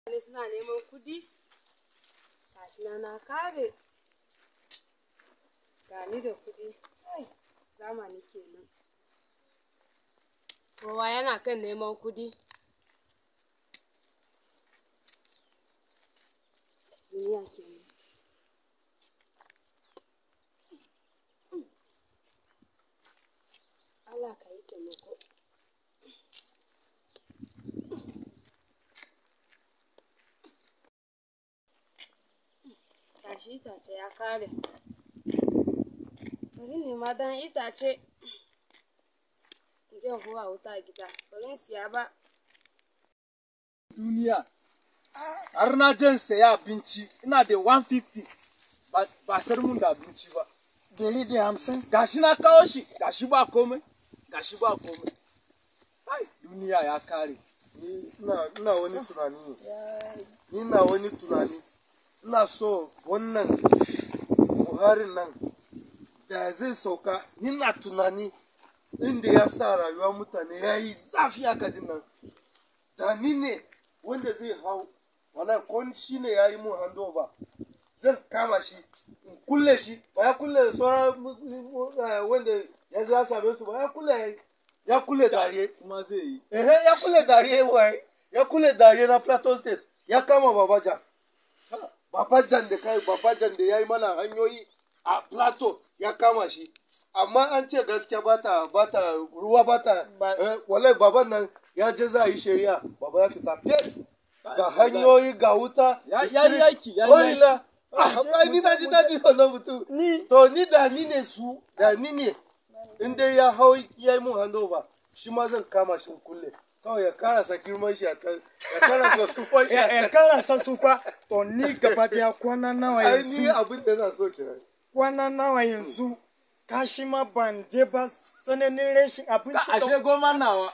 mutane suna neman kudi gashi na na kare gani da kudi ai zamani kenan kowa yana kan neman kudi duniya kenan Allah ka yi taimako gashi itace ya kare bari nema dan itace in je in hura wuta a gida bari in siya ba duniya har na jan saya abinci ina da 150 ba ba sar mun da abinci ba Dari da hamsin. gashi na kawo shi gashi ba komai gashi ba komai ai duniya ya kare Ni ina ina wani tunani ne. Ni ina wani tunani. Ina so wannan Buhari nan da zai sauka. Ni na tunani inda ya sa rayuwar mutane ya yi zafi haka din nan. Da ni ne wanda zai hau. Wala ko shi ne ya yi mun handover. Zan kama shi. In kulle shi. Ba ya kulle sauran eh, wanda ya zo ya same su ba ya kulle ya kulle dariye. kuma zai yi Ehe, ya kule dariye wai, ya kule dariye na Plateau State, ya kama Babajan. Babajan da kai, Babajan da ya yi mana hanyoyi a Plateau ya kama shi. Amma an ce gaskiya ba ta, ba ta, ruwa ba ta, eh, wallahi baban nan ya je za a yi shari'a, baba ya fita fes. Ga hanyoyi, ga wuta, Ya- da ya yi street, aiki, ya yi ko'ina. Ah, bai ni na ji daɗi wannan mutum. Ni- To ni da ni ne su, da ni ne. in dai ya hau ya yi mun handover shi ma zan kama shi in kulle kawai ya karasa girman shi a can ya karasa sufan shi a ya can kara san sufa to ni gaba daya kwana nawa ai ni yanzu abin da zan so kenan kwana nawa yanzu kashi ma ban je ba sananin rashin abinci ashe goma nawa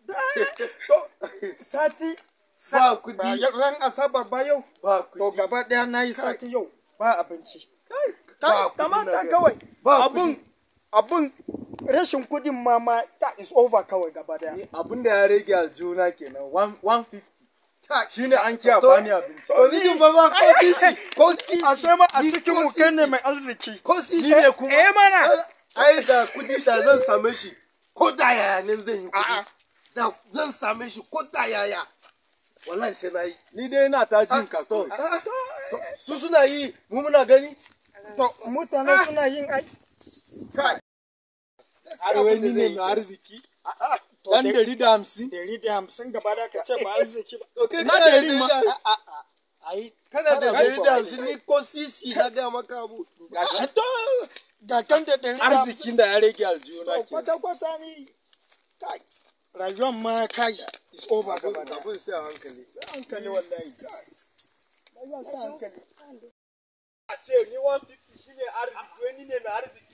sati ba ba kudi yau- ran asabar ba yau ba to kudi gaba daya na yi sati yau ba abinci ba kudi na kamata gani. kawai Ba abun abun rashin kudin mama ta is over kawai gaba daya abin da ya rage aljuna kenan 150 Kai, shine an kiya To- bani abinci to ni din ba ba ko sisi ko sisi a sai ma a Ni cikin ko mu kai ne sisi. mai arziki ko sisi Ni ne kuma- eh mana ai da kudi da zan same shi ko da yaya ne zan yi kudi A'a. da zan same shi ko da yaya wallahi sai na yi ni dai ina ta Ah, jin ka to, kawai ah, to, su suna yi mu muna gani to mutane suna yin ai kai arewa abin da ni zai ne yi mai arziki a'a to dan dai- dari da hamsin dari da hamsin gaba da ka ce ba arziki ba to kai Na kana da dari dari ma. da- ai kana da Kada dari bai da ba. hamsin ni ko sisi na gaya maka abu gashi to ga kan da dari da arzikin da ya rage aljuna hamsin kenan kwata kwata ni kai rayuwar ma kai is over gaba da abin sai a hankali hankali wallahi rayuwar sa hankali a ce ni 150 shine arziki wani ne mai arziki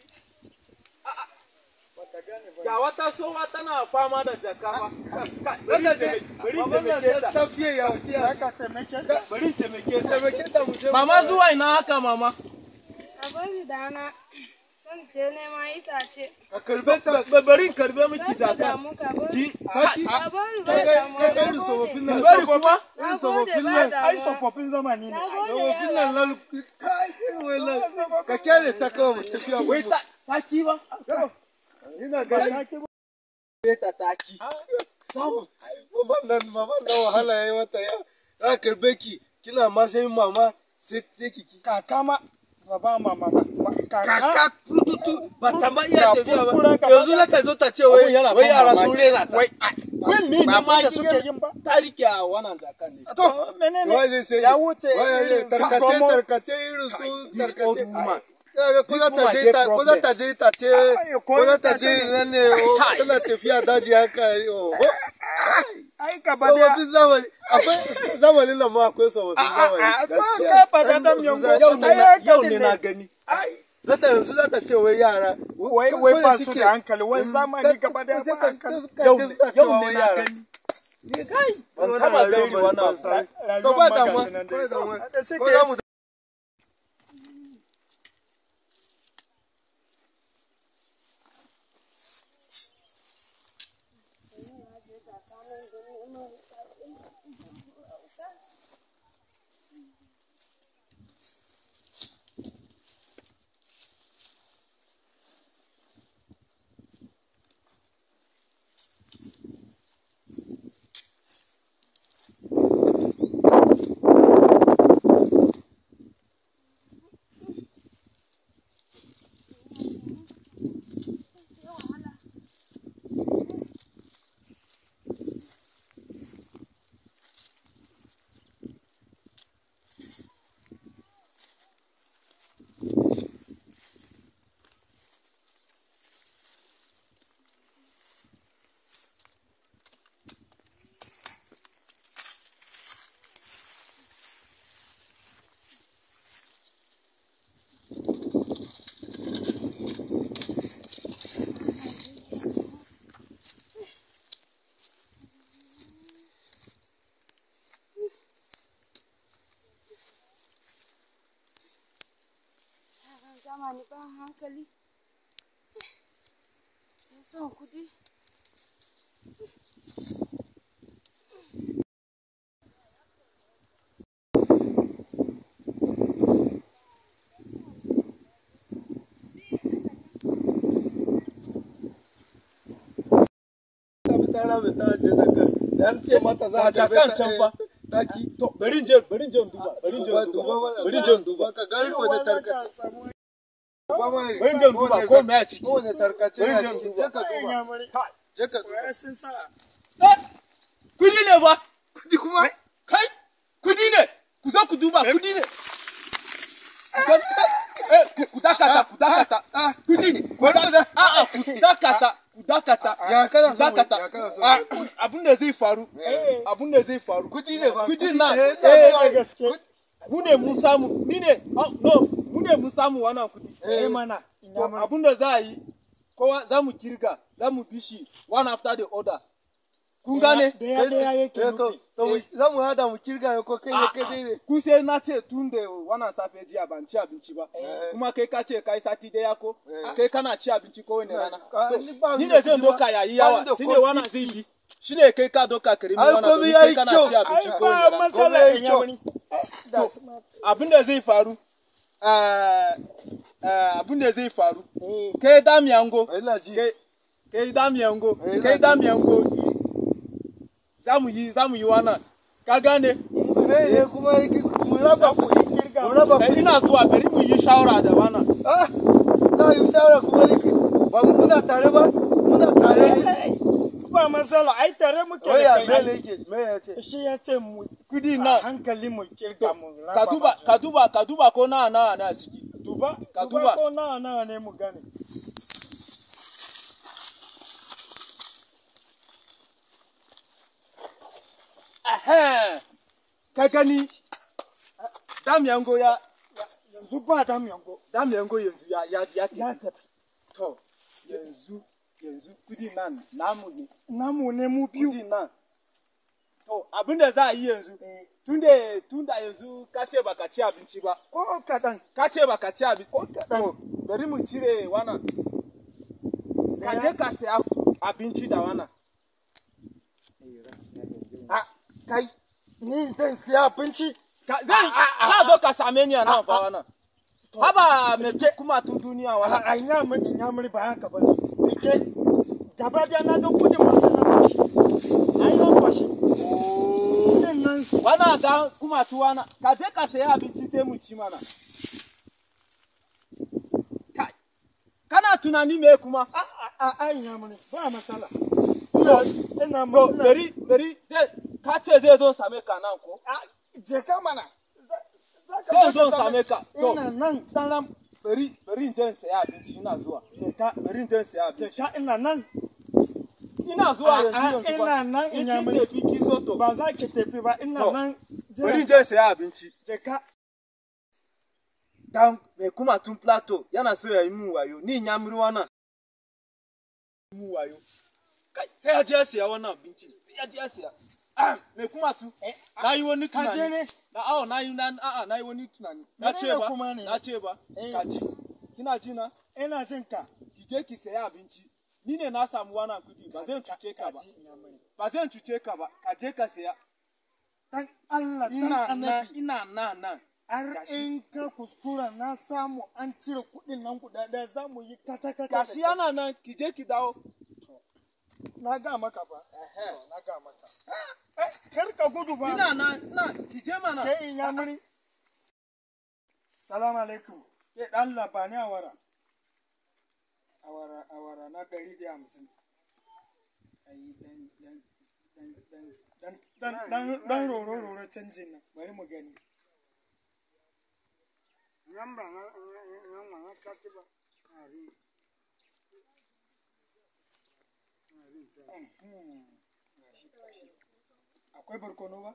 baka gane ba ga wata sowa tana fama da jaka ba bari Wannan taimake bari Baban nan taimake da ta tafiye ya wuce ya zaka taimake ta bari taimake ta taimake ta mu je mu- mama zuwa ina haka mama a bari dana zan je neman itace ka karbe ta Ba- bari in karbe miki Kar ka jaka damu ka bari ki kaki ka bari ka bai ga damu ka ga na irin gode. tsofaffin nan bari kuma Na irin gode tsofaffin ba nan ai damuwa. tsofaffin zamani ne Na gode tsofaffin yawa. nan lalu kai irin wannan ka kyale ta kawai mu tafiya mu wai ta taki ba ina gani Wai ta taki samu maman nan maman nan wahala yayi mata ya za ka karbe ki kina ma sai mama sai sai ki ki kaka ma ba ba mama ba ba- kaka kaka tututu ba ta ma iya Ga tafiya ba furfura gaba yanzu za ta zo ta ce wai Abun yana wai ban yara mamaki. sun rena ta wai wai me ba ne ma abin da suke yin ba ta rike a wannan jakan ne to menene wai zai sai ya wuce wai irin su tarkace gomo. tarkace irin su this old tarkace woman kaga ko za ta woman je get ta ko za ta je ta ce Ai, ko ko za ta ta je ce- nan ne o, tana tafiya daji haka oho ai gaba daya sababbin zamani akwai zamanin nan ma akwai sababbin zamani a to gaskiya kai ba da dam yango Yau ne na- yau ne na gani zata yanzu zata ce wai yara wai ko- wai ko ba da su shike, da hankali wai mm, zamani ka- gaba daya sai ba ka- hankali ka- yau ka- ne suna yau cewa ne wai na yara. gani Ni kai Ban wannan taba rayuwar gani ban- wannan ban abu. san. Rayuwar To ba ma damuwa, gashi nan ba dai. damuwa. Da shi Ko ke- za mu kama ni ba hankali sai son kudi ta bi ta rame ta je zakka yar ce mata za a ta kan can fa taki to bari in je bari in je in duba bari in je duba in duba duba mana bari in je in duba duba ka gari ko ne tarkace duba mana bari in je in duba ko me a ciki ko ne tarkace Bari na in je in ciki duba. je ka duba je ka duba sun sa Eh, kudi ne fa kudi kuma kai kudi ne ku zo ku duba kudi ne Eh, ku- ku dakata ku dakata ah kudi ku Wani da- da- a'a, ku dakata ku dakata ya kana ku so dakata ya kana so Ah, abin da zai faru abin da zai faru kudi ne fa kudi na eh eh eh gaske mu ne mun samu ni ne oh, no mu ne mun samu wannan kudi eh mana to ina mana abin da za a yi kowa za mu kirga za mu bishi one after the other kun gane daya daya yake eh to nufi to mu- za mu hada mu kirga ko kai ne kai dai kun sai na ce tun da wannan safe jiya ban ci abinci ba kuma kai ka ce kai sati daya ko kai kana ci abinci ko wani rana Ah, To, ni ba ni ni ne da zan kuɗi ba. doka yayi Ba ni yawa da shine ko wannan zai bi shine kai ka doka karimi Ai, wannan komai domin yayi kai kana kyau. ci abinci ai ko wani ba rana masala Komai yayi in kyau. yamani To, abin da zai faru eh, eh, abin da zai faru kai damiyango ina ji kai kai damiyango Eh, kai ina ji. damiyango za mu yi za mu yi wannan ka gane eh eh kuma yake mu raba ku mu raba Eh, ku ina zuwa bari mu yi shawara da wannan ah na yi shawara kuma yake ba mu muna tare ba muna tare ba masala ai tare muke da Oya kai me ai. ne yake me ya ce shi ya ce mu kudi a na hankali mu kirga mu raba ka duba ma ka duba ka duba ko na na na ciki duba ka duba. duba ko nawa nawa ne mu gane ehem ka gani damiyango ya yanzu ba da miyango damiyango yanzu ya ya ya ya tafi to yanzu yanzu kudi nan namu ne namu ne mu biyu kudi nan to abin da za a yi yanzu tunda tunda yanzu ka ce baka ci abinci ba ko kaɗan ka ce baka ci abinci to bari mu cire wannan ka je ka saya abinci da wannan a kai ni zan siya abinci Ka zai ka zo ka same ni a nan fa wannan. Haba me ke kuma tun duniya a wannan. a ina mun ina mun ba haka ba ne ke gaba da na ga kudin masu na kwashi ai na kwashi kudin nan Wannan ga kuma tu wannan. Ka je ka saya abinci sai mu ci mana. Kai. Kana tunani me kuma? a a a a ina mun ba masala ina ina To mun bari bari zai ka ce zai zo same ka nan ko? a je ka mana Za- za ka Zai zo zo ka same ka. To ina nan daram bari bari in je in saya abinci ina zuwa. je ka Bari in je in saya je abinci. ka ina nan Ina zuwa A- a, yanzu yanzu ba. ina nan In ina kin mai- tafi kin zo to. ba za ki tafi ba ina To, nan Bari in jiran je in saya abinci. je ka dan mai kuma tun plateau yana so ya yi min wayo ni nyamiri wannan min wayo kai sai ya je ya siya wannan abinci sai ya je ya siya ah mai kuma tu na yi wani ka je tunani ne na awo na yi na a'a na yi wani tunani na ce Menene ba kuma ne? na ce ba Eh. ka ji kina ji na ina jin ka ki je ki saya abinci ni ne na samu wannan kudi ba zan cuce ka ba ji ina mun ba zan cuce ka ba ka je ka saya dan Allah dan ina na annabi ina na nan har in ka kuskura na samu an cire kuɗin nan guda ɗaya za mu yi kata kata gashi yana nan ki je ki dawo na ga maka ba na ga maka Eh, kar ka gudu ba ina na na ki je mana ke in ya muri salamu alaikum ke dan labani awara awara awara na ɗari da hamsin ayi dan dan dan dan dan dan dan roro roro canjin nan bari mu gani Yamba na yamba na kati ba. Ari. Akwai barkono ba?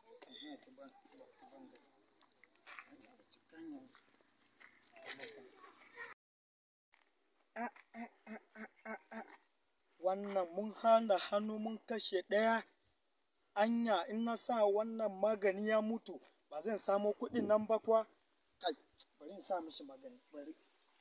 Wannan mun hana hannu mun kashe ɗaya. Anya in na sa wannan magani ya mutu ba zan samo kuɗin nan ba kuwa? Kai, bari in sa mishi magani. Bari.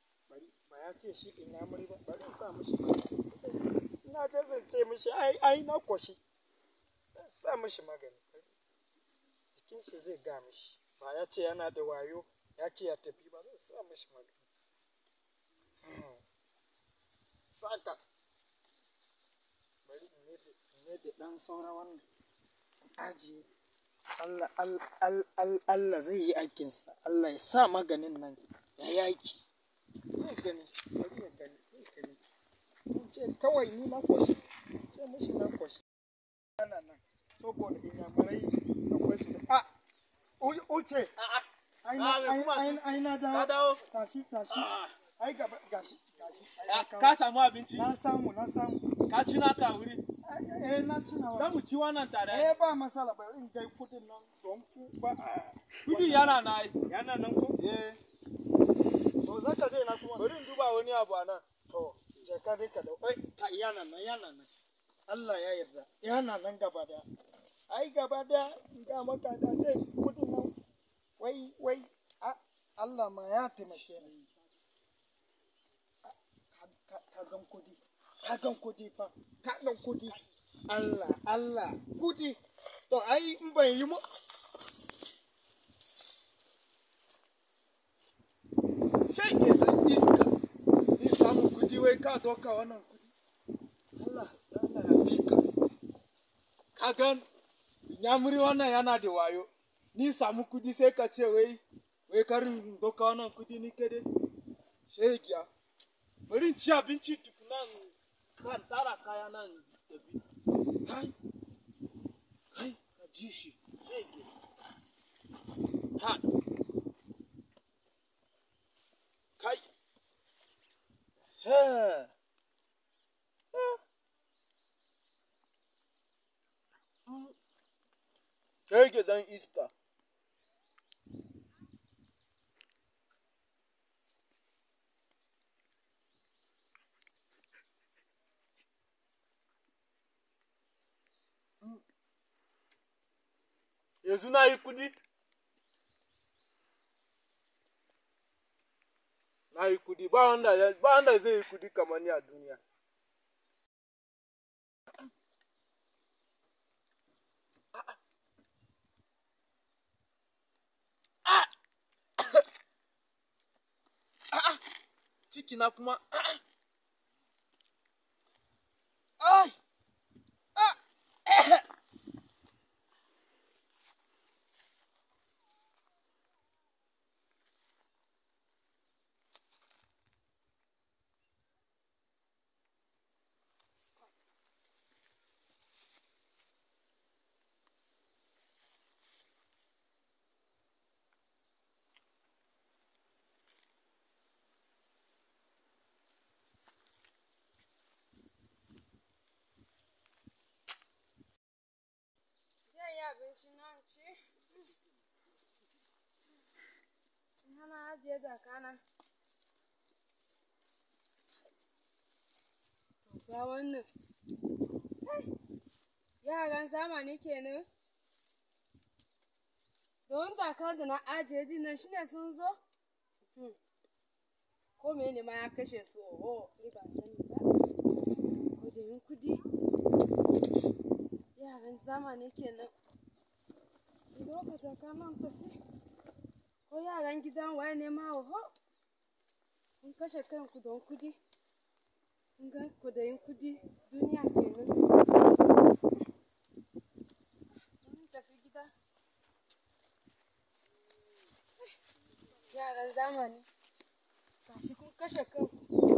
ba ya ce shi ina muri ba bari in sa mishi magani ina ta zance mishi ai ai na koshi zan sa mishi magani jikin shi zai ga mishi ba ya ce yana da wayo ya ce ya tafi ba zan sa mishi magani Hmm. saka bari in ne da in ne da dan saura wannan ajiye Allah, Allah, Allah, Allah zai yi aikinsa, Allah ya sa maganin nan ya yi aiki. Zai gani, bari ya gani, zai gani. Mun ce kawai ni na koshi, ce mishi na koshi. Ana nan, saboda inyamurai akwai su da, a, u- uce, ai na, ai, ai, ai na Ka dawo, dawo? tashi, tashi, ai gaba, gashi, gashi, ai na Ka kawo. samu abinci? Na samu, na samu, Ka ci naka wuri? eh, na tunawa. Za mu ci wannan tare. Eh, ba masala, bari in kai kudin nan don ku ba a Kudi yana na yi. yana nan ko? Eh, To za ka je na kuma. bari in duba wani abu a nan. To, je ka dai ka dau. Ai, ka yana nan, yana nan. Allah ya yarda. Yana nan gaba da. Ai gaba da in ga maka da ce kudin nan. Wai wai a Allah ma ya taimake ni. A, Ka ka- ka gan kudi. Ka gan kudi fa. Ka gan kudi. Allah Allah kudi. To ai in ban yi mu Kai ke san iska. Ni samu kudi wai ka doka wannan kudi. Allah, Allah ya fi ka. Ka gan, nyamuri wannan yana da wayo. Ni samu kudi sai ka ce wai, wai karin doka wannan kudi ni kede. Shegiya. Bari in ci abinci tukunan kan tara kaya nan tafi. Kai, kai, ka ji shi. Shege. Ha. Kai. Ha. Kai ke dan iska. Yanzu na yi kudi? Na yi kudi, ba wanda ya- ba wanda zai yi kudi kamar ni a duniya. Ciki na kuma. Ai! Zai yi abinci nan ci. Hana ajiye zakana. To ga wannan. Kai, Yaran zamani kenan. Don zakar da na ajiye din nan shine sun zo? Hmm. Ko mene ma ya kashe su oho, ni ba sani ba. Kudirin kudi. yaran zamani kenan lokacin kanan tafi ko yaran gidan waye ne ma oho kun kashe kanku don kudi kun ga kudayin kudi duniya kenan kun tafi gida yaran zamani gashi kun kashe kanku